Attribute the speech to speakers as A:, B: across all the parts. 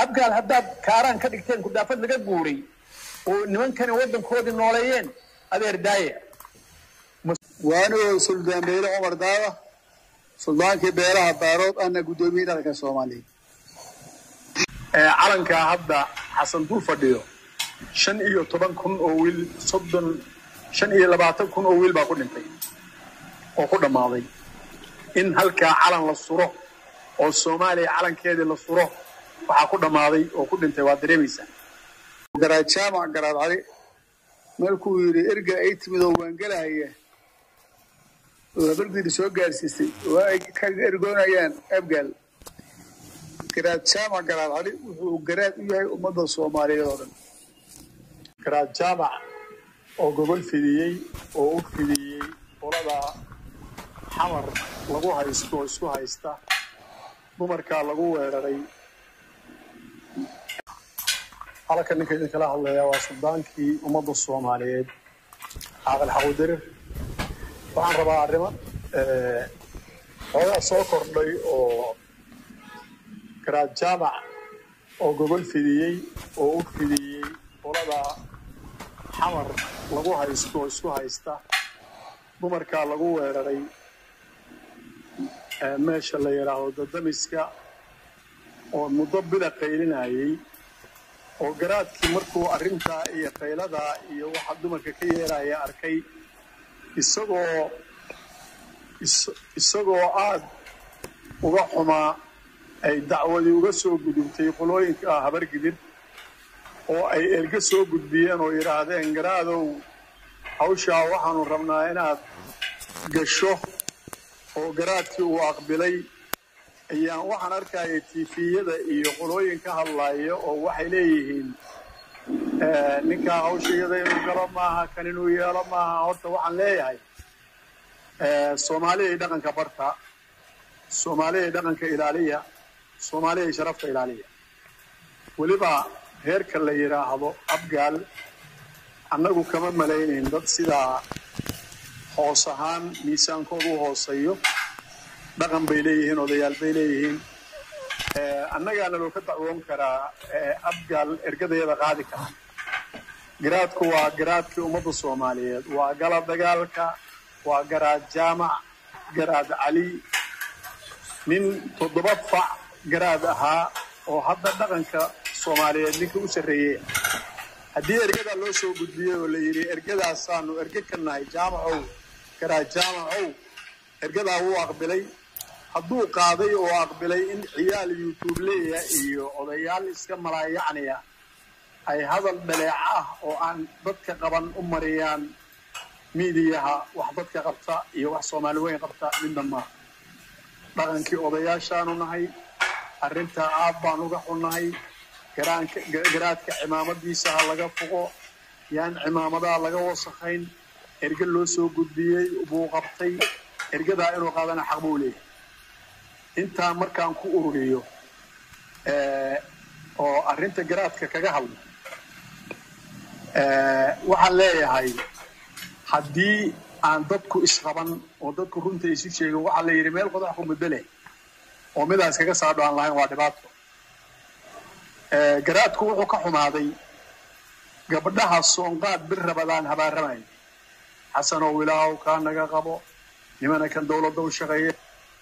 A: abgaal haddaad kaaraan ka dhigteen kudaafad laga guuray oo nimankani waddankoodii nooleeyeen adeer daaya
B: waanigoo suldaan beyle cumar daada suldaankii beelaha baarood ana guddoomiye dhaqanka soomaaliya
A: calankaa hadda xasan dul fadhiyo shan iyo toban kun oo wiil soddon shan iyo labaatan kun oo wiil baa ku dhintay oo ku dhammaaday in halkaa calan la suro oo soomaaliya calankeedii la suro waxaa ku dhammaaday oo ku dhintay waa dareemaysaa
B: garaad jaamac garaad cali markuu yidhi erga ay timid oo waangelahaya labardiiri soo gaarsiisay waa ay ka ergoonayaan abgaal garaad jaamac garaad cali wuxuu garaad u yahay ummadda soomaaliyeed oo dhan
A: garaad jaamac oo gobol fidiyey oo u fidiyey qolada xamar lagu haysto oo isku haysta dumarkaa lagu weeraray halka ninka idinkala hadlaya waa suldaankii ummadda soomaaliyeed caaqil xaquudirir waxaan rabaa arrimo xoogaa soo kordhay oo garaad jaamac oo gobol fidiyey oo u fidiyey qolada xamar lagu haysto oo isku haysta dumarkaa lagu weeraray meesha la yidhaahdo dadamiska oo muddo bila qaylinayay oo garaadkii markuu arrintaa iyo qayladaa iyo waxa dumarka ka yeeraya arkay isagoo isagoo aad uga xumaa ay dacwadii uga soo gudubtay qolooyinka habargidir oo ay elga soo gudbiyeen oo yidhaahdeen garaadow hawshaa waxaanu rabnaa inaad gasho oo garaadkii uu aqbilay ayaan waxaan arkaya tifiyada iyo qolooyin ka hadlaya oo waxay leeyihiin ninkaa hawsha iyada inuu galo maaha kan inuu yeelo maaha horta waxaan leeyahay soomaaliyay dhaqanka barta soomaaliyay dhaqanka ilaaliya soomaaliyay sharafta ilaaliya weliba reerka la yidhaahdo abgaal annagu kama malaynayn dad sidaa hoos ahaan miisaankooda u hooseeyo dhaqan bay leeyihiin odayaal bay leeyihiin annagaana loo ka dacwoon karaa abgaal ergadayada qaadi kara garaadku waa garaadkii ummadda soomaaliyeed waa gala dagaalka waa garaad jaamac garaad cali nin toddoba fac garaad ahaa oo hadda dhaqanka soomaaliyeed ninka u sarreeyey haddii ergadaa loo soo gudbiyey oo la yidhi ergadaasaanu erge ka nahay jaamacow garaad jaamacow ergadaa wuu aqbilay hadduu qaaday oo aqbilay in ciyaal yutuubleya iyo odayaal iska malaayacniya ay hadal dhaleeca ah oo aan dadka qaban u mariyaan miidiyaha wax dadka qabta iyo wax soomaali weyn qabta midna maaha dhaqankii odayaashaanu nahay arrintaa aad baan uga xunnahay garaadka cimaamadiisa ha laga foqo yaan cimaamadaha laga wasakhayn erge loo soo gudbiyey buu qabtay ergadaa inuu qaadana xaq buu leeyahay intaa markaan ku ururiyo oo arrinta garaadka kaga hadlo waxaan leeyahay haddii aan dadku isqaban oo dadku runta isu sheegin waxaa la yidhi meel qodax ku muddo leh oo midaas kaga saadho aan lahayn waa dhibaato garaadku wuxuu ka xumaaday gabdhaha soonqaad bir rabadaan habaaramayo xasanow ilaahow kaa naga qabo nimana kan dawladda u shaqeeya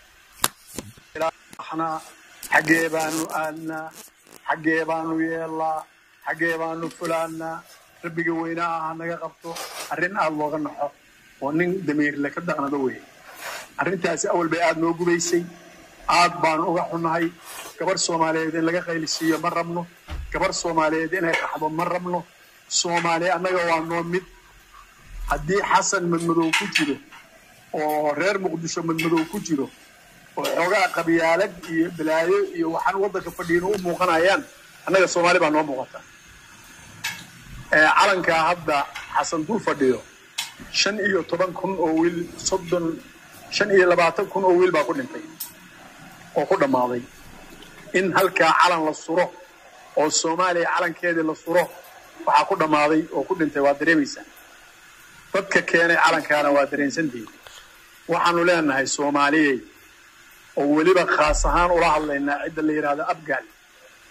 A: xaggee baanu aadnaa xaggee baanu yeellaa xaggee baanu fulaannaa rabbiga weynaa aha naga qabto arrin aad looga naxo oo nin damiirle ka dhaqnado weeye arrintaasi awal bay aad noo gubaysay aad baanu uga xunnahay gabar soomaaliyeed in laga qaylisiiyo ma rabno gabar soomaaliyeed inay qaxdo ma rabno soomaaliya annaga waa noo mid haddii xasan madmadow ku jiro oo reer muqdisho madmadow ku jiro oo xoogaa qabyaalad iyo balaayo iyo waxaan waddanka fadhiino u muuqanayaan annaga soomaali baa noo muuqata calankaa hadda xasan dul fadhiyo shan iyo toban kun oo wiil soddon shan iyo labaatan kun oo wiil baa ku dhintay oo ku dhammaaday in halkaa calan la suro oo soomaaliya calankeedii la suro waxaa ku dhammaaday oo ku dhintay waa dareemaysaa dadka keenay calankaana waa dareensantihin waxaanu leenahay soomaaliyey oo weliba khaas ahaan ula hadlaynaa cidda la yidhaahdo abgaal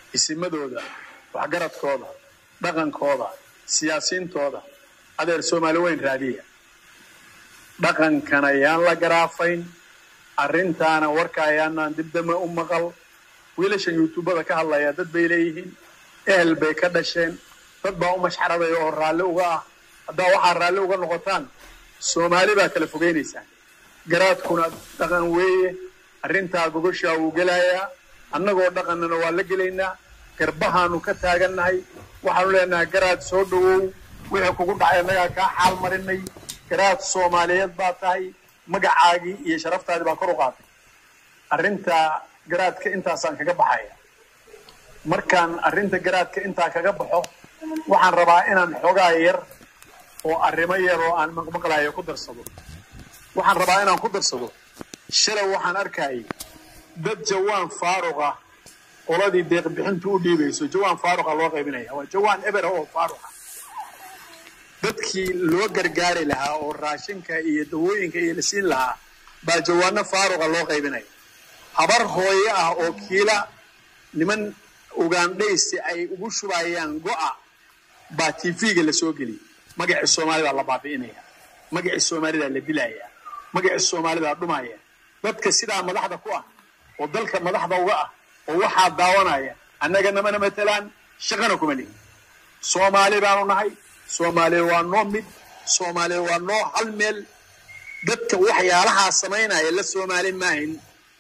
A: isimadooda waxgaradkooda dhaqankooda siyaasiintooda adeer soomaali weyn raadiya dhaqankana yaan la garaafayn arrintaana warka ayaanaan dibdame u maqal wiilashan yuutubada ka hadlaya dad bay leeyihiin ehel bay ka dhasheen dad baa u mashxaraday oo raalli uga ah haddaa waxaa raalli uga noqotaan soomaali baa kala fogaynaysaan garaadkuna dhaqan weeye arrintaa gogoshaa wuu gelayaa annagoo dhaqannana waa la gelaynaa garbahaanu ka taagannahay waxaanu leenahay garaad soo dhowow wixii kugu dhacay annagaa kaa xaal marinay garaad soomaaliyeed baa tahay magacaagii iyo sharaftaadii baa kor u qaatay arrinta garaadka intaasaan kaga baxaya markaan arrinta garaadka intaa kaga baxo waxaan rabaa inaan xoogaa yar oo arrimo yar oo aan maqmaqlayo ku darsado waxaan rabaa inaan ku darsado shalay waxaan arkayay dad jawaan faaruqa qoladii deeqbixintu u dhiibayso jawaan faaruqa loo qaybinaya waa jawaan ebera oo faaruqa dadkii loo gargaari lahaa oo raashinka iyo dawooyinka iyo la siin lahaa baa jawaano faaruqa loo qaybinaya habar hooyo ah oo kiila niman ugandhaysi ay ugu shubayaan go'a baa tv-ga la soo geliyay magacii soomaalidaa la baabi'inaya magacii soomaalidaa la dilaya magacii soomaalidaa dhumaya dadka sidaa madaxda ku ah oo dalka madaxda uga ah oo waxaa daawanaya annaga namana matalaan shaqana kuma lihin soomaali baanu nahay soomaaliya waa noo mid soomaaliya waa noo hal meel dadka waxyaalahaa samaynaya la soomaali maahin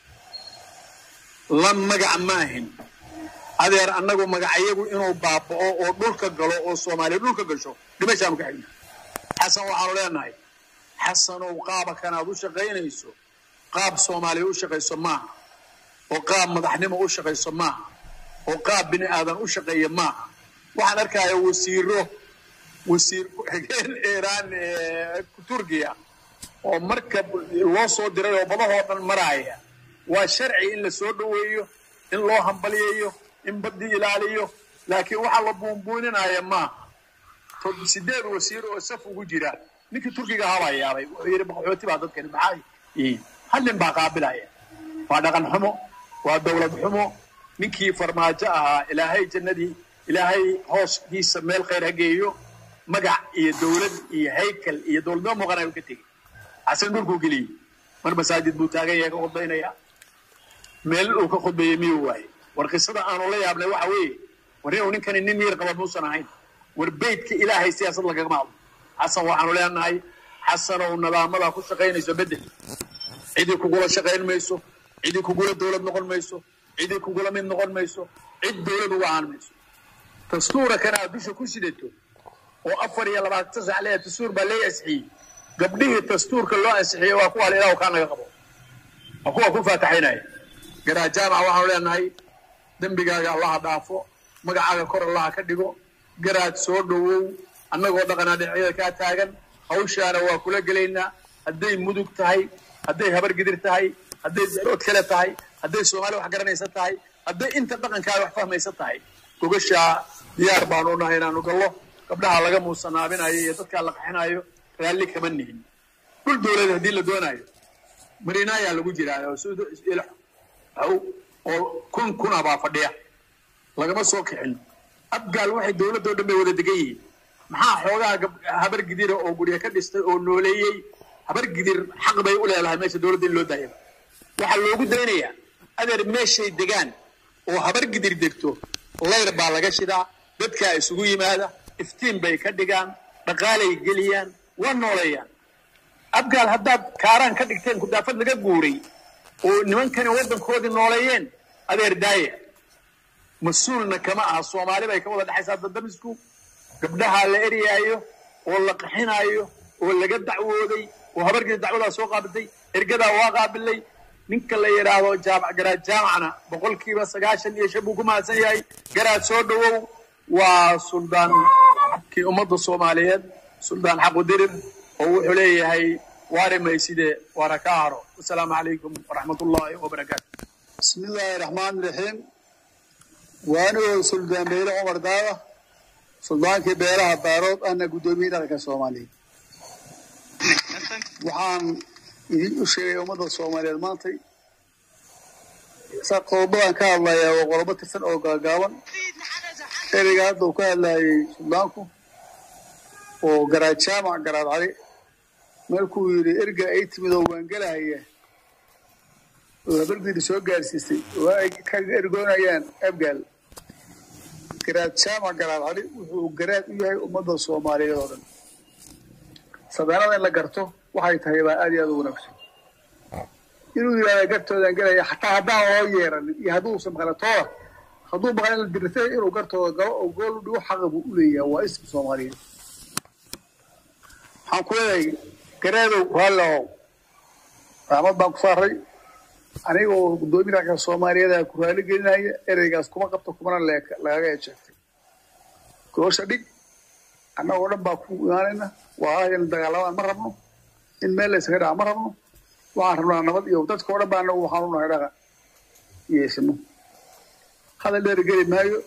A: la magac maahin adeer annagu magacayagu inuu baaba'o oo dhulka galo oo soomaaliya dhulka gasho dhimashaanu ka xigna xasan waxaanu leenahay xasanow qaaba kanaad u shaqaynayso qaab soomaaliya u shaqayso maaha oo qaab madaxnimo u shaqayso maaha oo qaab bini aadan u shaqeeya maaha waxaan arkaya wasiiro wasiir ku-xigeen iiraan turkiya oo marka loo soo diray oo badahoo dhan maraaya waa sharci in la soo dhoweeyo in loo hambalyeeyo in baddi ilaaliyo laakiin waxaa la buunbuuninaya maaha sideed wasiir oo saf ugu jira ninkii turkiga ahaa baa yaabay wuxuu yidhi maqaxooti baa dadkani maxaa yihiin hal nin baa qaabilaya waa dhaqan xumo waa dawlad xumo ninkii farmaajo ahaa ilaahay jannadii ilaahay hooskiisa meel khayr ha geeyo magac iyo dawlad iyo haykal iyo dowladnimo muuqanayu ka tegey xasan dhulkuu geliyey mar masaajid buu taagan yahay ka khudbaynaya meel uu ka khudbeeyey miyuu waaye war qisada aanu la yaabnay waxa weeye war inuu ninkani nin miir qaba muusan ahayn war beydka ilaahay siyaasad lagagama hadlo xasan waxaanu leenahay xasanow nidaamada ku shaqaynayso bedel cidii kugula shaqayn mayso cidii kugula dawlad noqon mayso cidii kugula mid noqon mayso cid dawlad uga ahaan mayso dastuura kana aad dusha ku sidato oo afar iyo labaatan sax leeyahay dastuur baa lee ansixiyey gabdhihii dastuurka loo ansixiyey waa kuwa ilaah kaa naga qabo waa kuwa ku faataxaynaya garaa jaamaca waxaanu leenahay dembigaaga allaha dhaafo magacaaga kor allaha ka dhigo garaad soo dhowow annagoo dhaqanaa dhinacyada kaa taagan hawshaana waa kula gelaynaa hadday mudug tahay hadday habar gidir tahay hadday darood kale tahay hadday soomaali wax garanaysa tahay hadday inta dhaqankaaga wax fahmaysa tahay gogashaa diyaar baanu nahay inaanu gallo gabdhaha laga muusanaabinayo iyo dadkaa la qaxinayo raalli kama nihin dhul dawlad haddii la doonaayo marinaayaa lagu jiraa oo kun kuna baa fadhiya lagama soo kixin abgaal waxay dawladoo dhan bay wada degan yihiin maxaa xoogaa habar gidira oo gurya ka dhistay oo nooleeyey habar gidir xaq bay u leedahay meesha dawladda in loo daayaba waxaa loogu daynayaa adeer meeshay degaan oo habar gidir degto layr baa laga shidaa dadkaa isugu yimaada iftiin bay ka dhigaan dhaqaalay geliyaan waa nooleeyaan abgaal haddaad kaaraan ka dhigteen kudaafad laga guuray oo nimankani waddankoodii nooleeyeen adeer daaya mas-uulna kama aha soomaali bay ka wada dhexaysaa dadamisku gabdhahaa la eryaayo oo la qaxinaayo oo laga dacwooday oo habargii dacwadaa soo qaabiltay ergadaa waa qaabilay ninka la yidhaahdo jaamac garaad jaamacna boqolkiiba sagaashan iyo shan buu ku mahadsan yahay garaad soo dhowow waa suldaan kii ummadda soomaaliyeed suldaan xaqudirir oo wuxuu leeyahay waari mayside waana ka haro wasalaamu calaykum waraxmat ullaahi wabarakaatu
B: bismi illaahi raxmaani raxiim waanigoo suldaan beyle cumar daada suldaankii beelaha baarood ana guddoomiye dhaqanka soomaaliyeed waxaan idin u sheegay ummadda soomaaliyeed maantay saa qodobadaan ka hadlayaa waa qodobo tirsan oo gaagaaban ereyga hadda uu ka hadlayay suldaanku oo garaad jaamac garaad cali markuu yidhi erga ay timid oo waangelahaya oo habargiidi soo gaarsiisay oo ay ka ergoonayaan abgaal garaad jaamac garaad cali wuxuu garaad u yahay ummadda soomaaliyeed oo dhan sabeanada in la garto waxay tahay baa aad iyo aad u wanaagsan inuu yidhahda gartoodan gelaya xataa haddaan loo yeeranin iyo hadduusan maqlatooda hadduu maqla in la dirirtay inuu gartooda galo oo gool u dhigo xaqa buu u leeyahay waa ismi soomaaliyeed waxaan ku leeyahay garaadow raallow raxmad baan ku saaray aniga oo guddoomiya ragga soomaaliyeed ku raali gelinaya ereygaas kuma qabto kumana lagaga ejeegtay goosha dhig annagoo dhan baa ku imaanayna waa in dagaalamaan ma rabno in meel laysaga dhaca ma rabno waxaan rabnaa nabad iyo dadka oo dhan baa anagu waxaan u nahay dhaqa yeesano hadal dheer geli maayo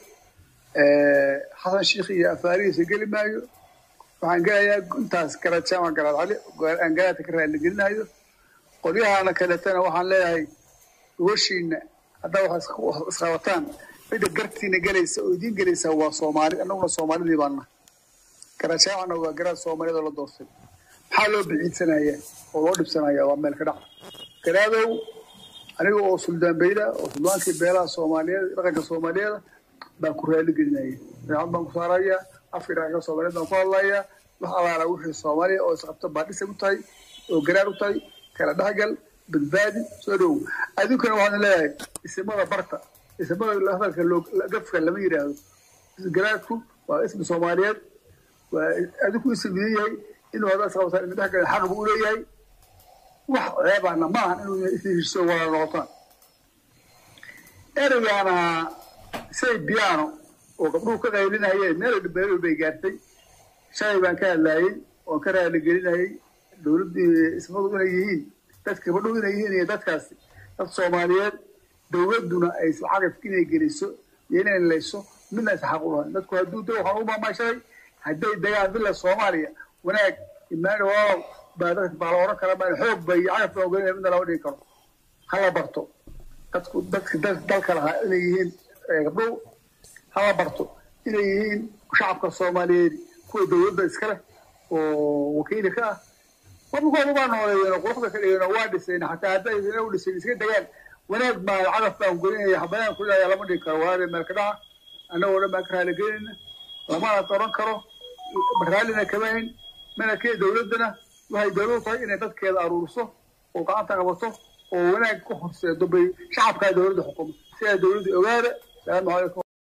B: xasan sheikh iyo afaarihiisa geli maayo waxaan gelayaa intaas garaad jaamac garaad cali aan garaadka ka raali gelinayo qolyahana kaletana waxaan leeyahay gobashiina haddaa wax isqabataan cidda gartiina gelaysa oo idiin gelaysa waa soomaali annaguna soomaalidii baana garaad jaamacna waa garaad soomaaliyad oo la doortay maxaa loo biciidsanaya oo loo dhibsanaya waa meel ka dhaca garaadow aniga oo suldaan beyla oo suldaankii beelaha soomaaliyeed dhaqanka soomaaliyeeda baan ku raali gelinaya daacad baan ku saaraya afkii dhaqanka soomaaliyeed baan ku hadlaya wax alaala wixii soomaaliya oo isqabto baa dhisay u tahay oo garaar u tahay kala dhexgal badbaadi soo dhow adinkuna waxaan leeyahay isimada barta isimada hadalka gafka lama yidhaahdo garaadku waa ismi soomaaliyeed waa adinku isim idin yahay inuu haddaa isqabtaan idin dhexgal xaq buu u leeyahay wax ceebana ma ahan inuu ishiiso wala noqotaan ereygaana say biyaano oo gabdhuhu ka qaylinayeen meel beelo bay gaartay shalay baan ka hadlaayey oon ka raali gelinayay dowladdii ismadu inay yihiin dadka gabadhuhu inay yihiin iyo dadkaasi dad soomaaliyeed dowladduna ay lacagaf inay geliso iyo inay layso midna is xaq u lahayn dadku hadduu da waxaan u maamashaday hadday dagaan bila soomaaliya wanaag imaani walaalow baa dadka baa la oran karaa baa xoog bay cagaf baa ogeynaya midna lama dhigi karo hala barto dadku dadka dalka lahaa inay yihiin gabdhuhu hala barto inay yihiin shacabka soomaaliyeed kuwa dowladda iska leh oo wakiili ka ah wabakooda waa nooleeyeen oo quruxda ka dhigeen oo waa dhiseen xataa hadday ina u dhiseen iska degaan wanaag baa cagaf baan golinaya xabayaan ku leeyahay lama dhigi karo waade meel ka dhaca annagoo dhan baan ka raali gelinayna lamana oran karo raallina kama hayn mana kee dowladdana waxay dowladdu tahay inay dadkeeda aruuriso oo gacanta qabato oo wanaag ku horseedo bay shacabkaa dowladda xukumo sidaa dowladda ogaada salaamu calaykum